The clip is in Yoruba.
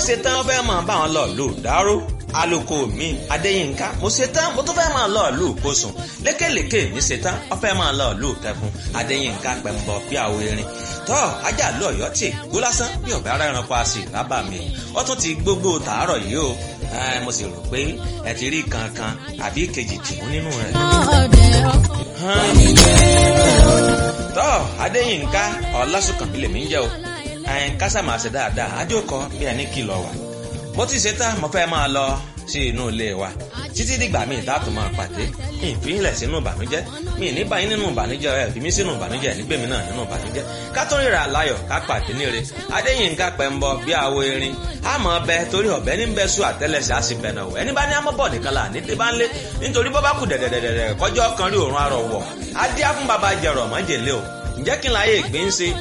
ṣe tán wọ́n fẹ́ máa bá wọn lọ lù dáró aloko mi adéyínká mo ṣe tán mo tún fẹ́ máa lọ lù kóṣùn lékèlékè mi ṣe tán wọ́n fẹ́ máa lọ lù kẹfún adéyínká pẹ̀mbọ bí àwọ erin tọ́ ajá lọ ọ̀yọ́ tì gbó lásán bí ọ̀bẹ ara ẹranko àṣì rábà mi wọ́n tún ti gbogbo tàárọ̀ yìí o mo sì rò pé ẹ ti rí kankan àbí kejì tìmú nínú rẹ̀. tọ́ adéyínká ọlásùnkànmí lèmi ń jẹ́ o kásàmà ṣe dáadáa àjòkọ bí ẹni kìlọ̀ wà mo ti ṣe tán mo fẹ́ máa lọ sí inú ilé wa títí dìgbà míì dáàtò máa pàdé mi ì fílẹ̀ sínú ìbànújẹ́ mi ì ní báyìí nínú ìbànújẹ́ ẹ̀ fi mí sínú ìbànújẹ́ ẹ̀ nígbèmí náà nínú ìbànújẹ́ ká tó ríra láyọ̀ ká pàdé níre adéyínká pẹ̀mbọ bí àwo erin àmọ́ ọbẹ̀ torí ọ̀bẹ ní bẹ́ẹ̀ sùn àtẹ́lẹsẹ̀ á sì bẹ̀nà wọ̀ ẹni bá ní amọ́bọ̀ nìkan là ní tí bá ń lé nítorí bọ́ bá kù dẹ̀dẹ̀dẹ̀dẹ̀ kọjọ́ kan rí òórùn arọ̀ wọ̀ adé á fún baba jẹ̀rọ̀ mọ́jèlé o ǹjẹ́ kí n láyé ìgbín ṣe